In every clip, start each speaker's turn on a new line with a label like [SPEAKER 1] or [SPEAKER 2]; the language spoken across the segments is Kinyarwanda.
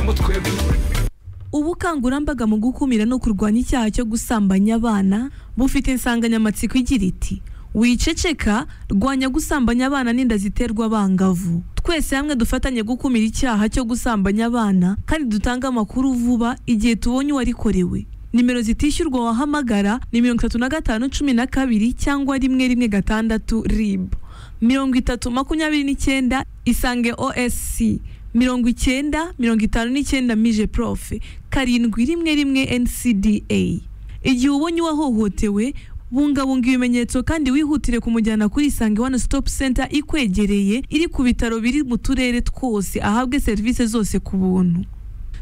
[SPEAKER 1] ngo twebwe
[SPEAKER 2] ubukangurambaga mu gukumira no kurwanya icyaha cyo gusambanya abana bufite insanganyamatsiko igira iti wiceceka rwanya gusambanya abana n'inda ziterwa abangavu twese hamwe dufatanye gukumira icyaha cyo gusambanya abana kandi dutange amakuru vuba igihe tubonye uwarikorewe nimero zitishyurwa wahamagara ni mirongo itatu na gatanu cumi na kabiri cyangwa rimwe rimwe gatandatu rib mirongo itatu makumyabiri n'icyenda isange osc mirongo icyenda mirongo itanu n'icyenda mije profe karindwi rimwe rimwe ncda igihe ubonye uwahohotewe bungabunga ibimenyetso kandi wihutire kumujyana kuri isange one stop center ikwegereye iri ku bitaro biri mu turere twose ahabwe serivisi zose ku buntu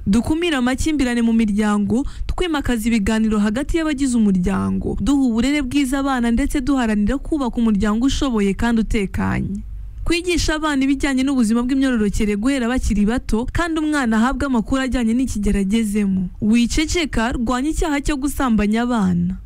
[SPEAKER 2] dukumire amakimbirane mu miryango twimakaza ibiganiro hagati y'abagize umuryango duha uburere bwiza abana ndetse duharanira kubaka umuryango ushoboye kandi utekanye kwigisha abana ibijyanye n'ubuzima bw'imyororokere guhera bakiri bato kandi umwana ahabwa amakuru ajyanye n'ikigero agezemo wiceceka rwanya icyaha cyo gusambanya abana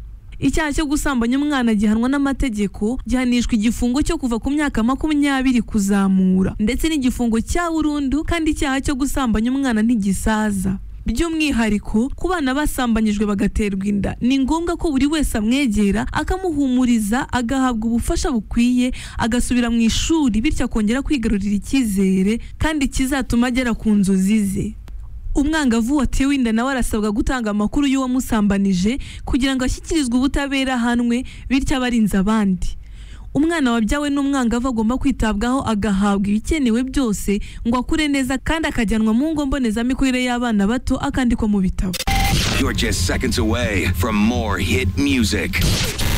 [SPEAKER 2] icyaha cyo gusambanya umwana gihanwa n'amategeko gihanishwa igifungo cyo kuva ku myaka makumyabiri kuzamura ndetse n'igifungo cya burundu kandi icyaha cyo gusambanya umwana ntigisaza by'umwihariko ku bana basambanyijwe bagaterwa inda ni ngombwa ko buri wese amwegera akamuhumuriza agahabwa ubufasha bukwiye agasubira mu ishuri bityo akongera kwigarurira icyizere kandi kizatuma agera ku nzozi ze umwangavu watewe inda nawe arasabwa gutanga amakuru y'uwamusambanije kugira ngo ashyikirizwe ubutabera ahanwe bityo abarinze abandi umwana wabyawe n'umwangavu agomba kwitabwaho agahabwa ibikenewe byose ngo akure neza kandi akajyanwa mu ngo mbonezamikurire y'abana bato akandikwa mu bitabo
[SPEAKER 1] You're just seconds away from more hit music.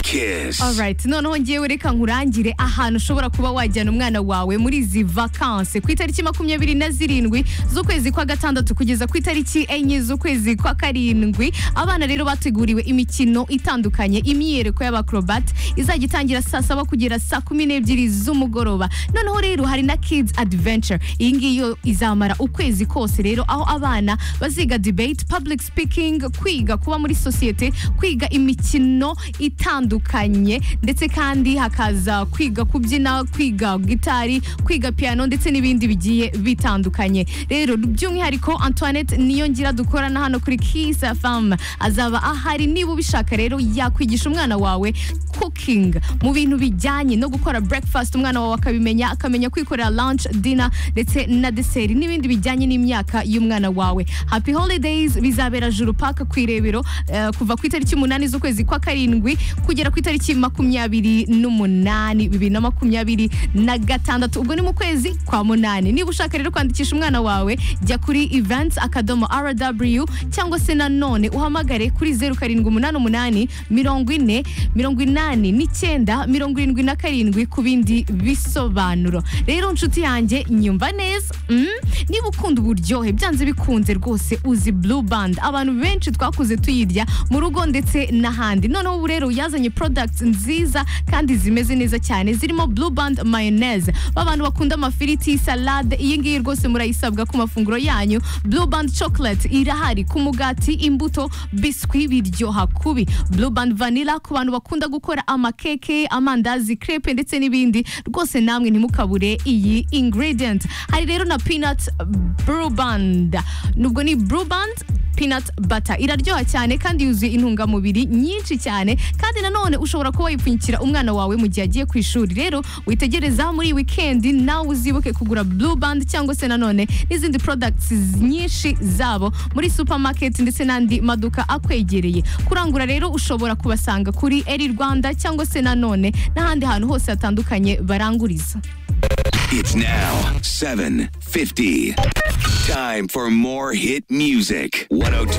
[SPEAKER 1] Kiss.
[SPEAKER 3] Alright, noneho ngewe reka nkurangire ahantu ushobora kuba wajyana umwana wawe muri izi vakanse ku itariki makumyabiri na zirindwi z'ukwezi kwa gatandatu kugeza ku itariki enye z'ukwezi kwa karindwi abana rero bateguriwe imikino itandukanye imyiyereko y'abakrobat izajya itangira saa saba kugera saa kumi n'ebyiri z'umugoroba noneho rero hari na kids adventure iyi ngiyi yo izamara ukwezi kose rero aho abana baziga debate public speaking kwiga kuba muri sosiyete kwiga imikino itandukanye ndetse kandi hakaza kwiga kubyina kwiga gitari kwiga piano ndetse n'ibindi bigiye bitandukanye rero by'umwihariko antoinette niyo ngira dukorana hano kuri kiss fam azaba ahari niba ubishaka rero yakwigisha umwana wawe cooking mu bintu bijyanye no gukora breakfast umwana wawe akabimenya akamenya kwikorera lunch dinner ndetse na deseri n'ibindi bijyanye n'imyaka y'umwana wawe happy holidays bizabera juru paka ku irebero eh, kuva ku itariki umunani z'ukwezi kwa karindwi kugera ku itariki makumyabiri n'umunani bibiri na makumyabiri na gatandatu ubwo ni mu kwezi kwa munani niba ushaka rero kwandikisha umwana wawe jya kuri events akadomo rw cyangwa se nanone uhamagare kuri zeru karindwi umunani umunani mirongo ine mirongo inani n'icyenda mirongo irindwi na karindwi ku bindi bisobanuro rero nshuti yanjye nyumva neza mm? niba ukunda uburyohe byanze bikunze rwose uzi blue band abantu benshi twakuze tuyirya mu rugo ndetse n'ahandi noneho ubu rero yazanye products nziza kandi zimeze neza cyane zirimo blue band mayonnaise babantu bakunda amafiriti salade iyi ngiyi rwose murayisabwa ku mafunguro yanyu blue band chocolate irahari ku mugati imbuto biswi biryoha kubi blue band vanilla ku bantu bakunda gukora amakeke amandazi crepe ndetse n'ibindi rwose namwe ntimukabure iyi ingredient hari rero na peanut brew band nubwo ni brew band peanut butter iraryoha cyane kandi yuzuye intungamubiri nyinshi cyane kandi nanone ushobora kuba wayipfunyikira umwana wawe mu gihe agiye ku ishuri rero witegereza muri iyi wikendi nawe uzibuke kugura blue band cyangwa se nanone n'izindi products nyinshi zabo muri supermarket ndetse n'andi maduka akwegereye kurangura rero ushobora kubasanga kuri eri rwanda cyangwa se nanone n'ahandi hantu hose hatandukanye baranguriza
[SPEAKER 1] It's now 7:50. Time for more hit music. 102